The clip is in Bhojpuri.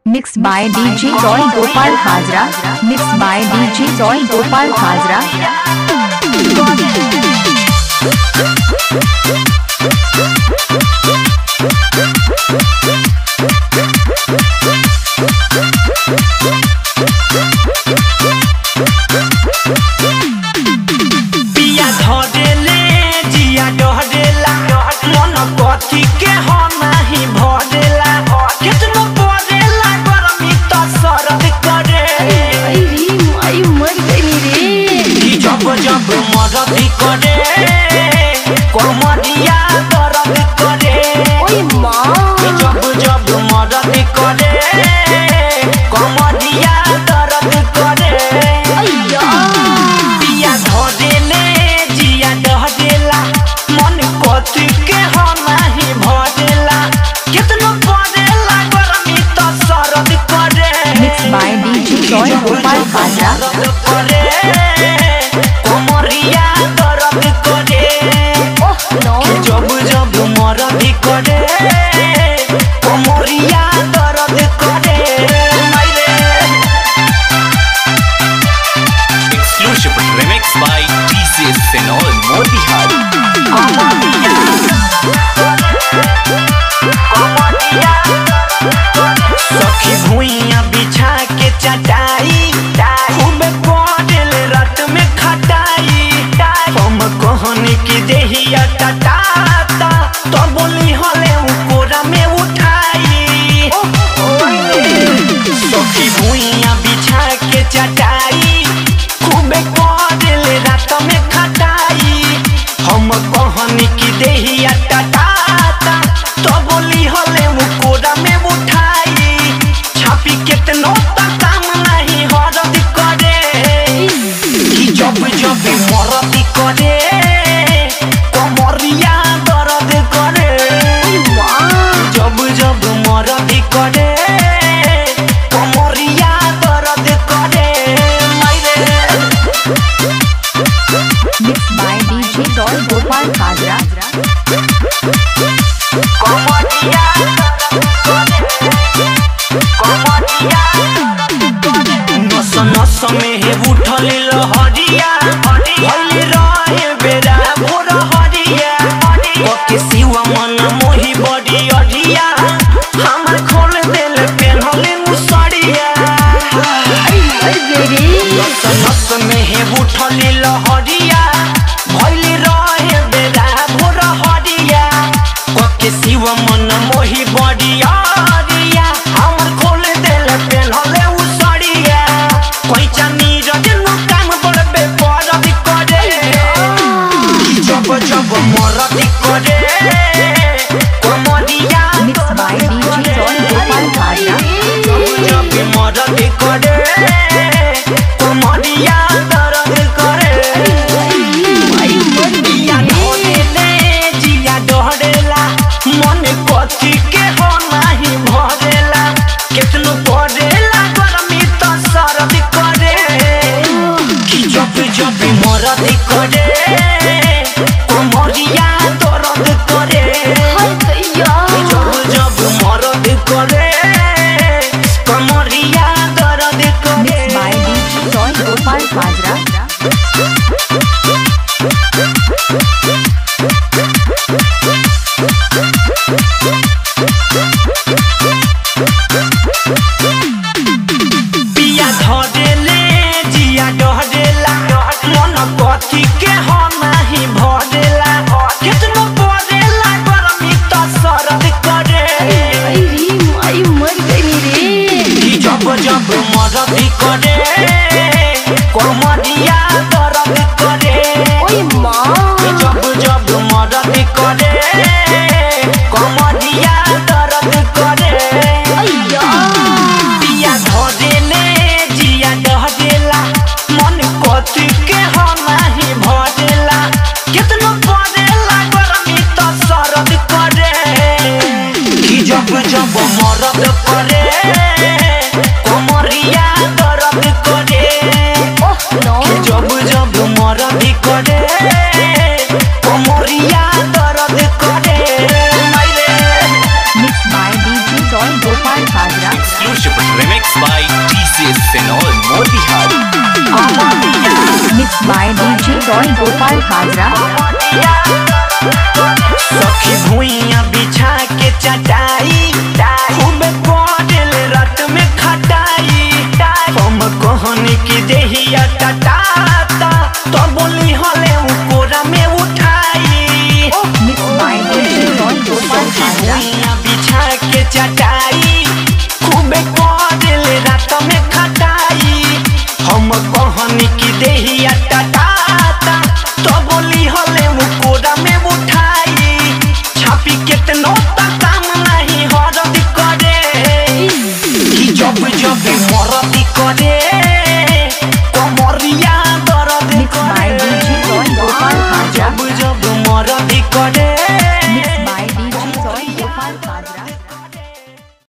Mixed by DJ Roy Gopal Hazra. Mixed by DJ Roy Gopal Hazra. पिया धरेले जिया डहरेला मन कथी के हो नाही भरेला केतनो परेला गरमी त सरद करे ई जब जब मरद करे कमरिया दर्द करे ई जब जब मरद करे कमरिया दर्द करे पिया धरेले जिया डहरेला मन कथी के हो नाही भरेला केतनो परेला गरमी त सरद करे Mixed by DJ Roy Gopal Hazra. दर्द करे कमरिया दर्द करे कि जब जब मरद करे कमरिया दर्द करे मायरे Exclusive remix by TCS Senol Motihari. सखी भुइया बिछा के चटाई खूब पड़ल रात में खटाई हम कहनी की देहिया टटाता तो बोली हले उ कोरा में उठाई सखी भुइया बिछा के चटाई खूब पड़ल रात में खटाई हम कहनी की देहिया टटाता तो बोली हले उ कोरा में उठाई छापी केतनो तक काम नहीं हरद करे कि जब जब मरद करे कमरिया दर्द करे जब जब मरद करे कमरिया दर्द करे मायरे Mixed by DJ Roy Gopal Hazra. कमरिया कमरिया नस नस में हे उठल लहरिया भइल रहे बेरा भोर हरिया कके सिवा मन मोहि बड़ी अढ़िया हमर खोल देल पेन्हल मुसरिया नस नस में हे उठल लहरिया भइल रहे बेरा भोर हरिया कके शिव मन मोहि बड़िया रिया हमर खोल देल पेन्हले उसरिया कैचा नीरज नु काम बड़बे परद करे जब जब मरद करे कमरिया Mixed by DJ Roy Gopal Hazra. जब जब मरद करे कमरिया दर्द करे जिया ढोलेले, जिया डहरेला, मन कथी के हो नाही भरेला केतनो पड़ेला गरमी त सरद करे कि जब जब मरद करे कमरिया दर्द करे जब जब मरद करे कमरिया दर्द करे Mixed by DJ Roy Gopal Hazra. पिया धरेले जिया डहरेला मन कथी के हो नाही भरेला केतनो परेला गरमी त सरद करे कि जब जब मरद करे कमरिया दर्द करे कि जब जब मरद करे कमरिया दर्द करे पिया धरेले जिया डहरेला मन कथी के हो नाही भरेला केतनो परेला गरमी त सरद करे कि जब जब मरद करे कमरिया दर्द करे कि जब जब मरद करे कमरिया दर्द करे मायरे Mixed by DJ Roy Gopal Hazra. Exclusive Motihari Mixed by DJ Joy Gopal Hajra. सखी भुइया बिछा के चटाई खूब पड़ल रात में खटाई हम कहनी की देहिया टटाता तो बोली हले उ कोरा में उठाई Mixed by DJ Joy Gopal Hajra. भुइया बिछा के चटाई खूब पड़ल रात में खटाई हम कहनी की देहिया टटाता तो बोली हले उ कोरा में उठाई छापी केतनो तक काम नहीं हरद करे कि जब जब मरद करे